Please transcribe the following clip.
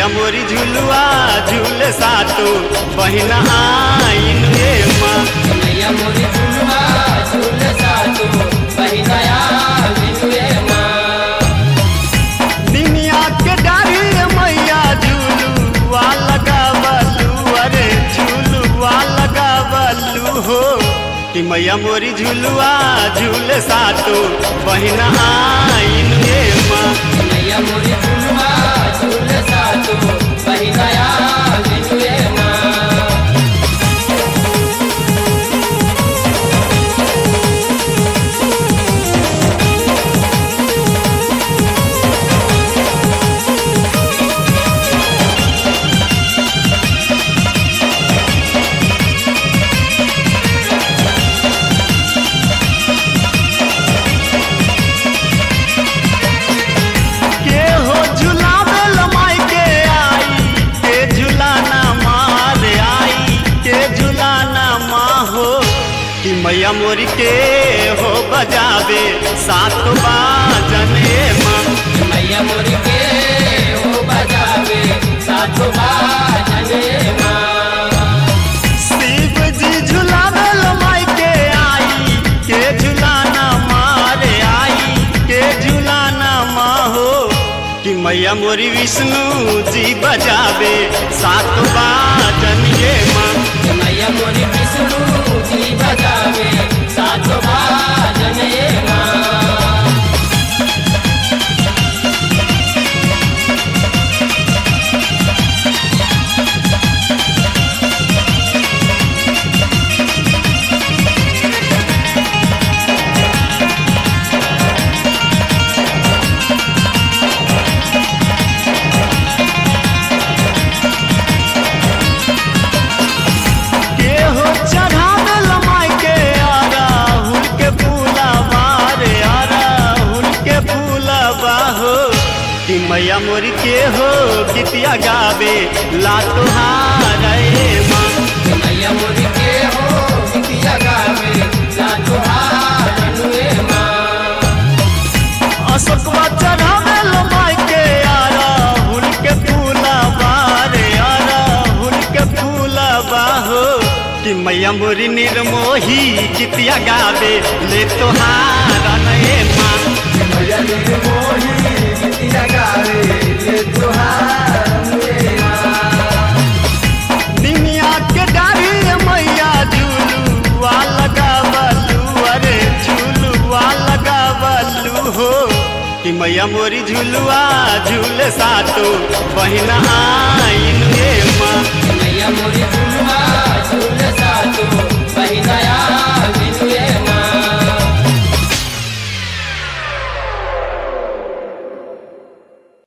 मोरी झुलुआ झूल सातो बहिन आइन रे माँ मैया मोरी झुलवा झूल सातो बहिनया बिनुए माँ दुनिया के डारी मैया झुलुआ लगावलू अरे झुलुआ लगावलू हो कि मैया मोरी झुलुआ झूल सातो बहिन आइन रे माँ मैया मोरी झुलवा झूल सातो बहिनया बिनुए माँ के हो झुलावे लमाई के आई के झुलाना मार आई के झुलाना माँ हो कि मैया मोरी के हो बजावे सात बाजन ए माँ मैया मोरी के हो बजावे सातो बाजने माँ शिव जी झुलावे लमाई के आई के झुलाना मार आई के झुलाना माँ हो कि मैया मोरी विष्णु जी बजावे सात बाजन ये माँ मैया मोरी विष्णु जी बजावे सातो बाजने माँ के हो चढ़ावे लमाई के आरा हुल के फूला बारे आरा हुल के फूला बाहो कि मैया मोरी के हो गीतिया गावे ला तुहारा ए माँ मैया मोरी के हो बिटिया गावे सातो बाजने माँ अशोकवा चढ़ावे लमाई के आरा हुल के फूला बारे आरा हुल के फूला बाहो कि मैया मोरी निर्मोही गीतिया गावे ले तुहारा ए माँ मैया मोरी बिटिया गावे ये तुहार दुनिया के डारी मैया झूलुआ लगावलू अरे झूलुआ लगावलू हो कि मैया मोरी झुलुआ झूल सातो बहिन आ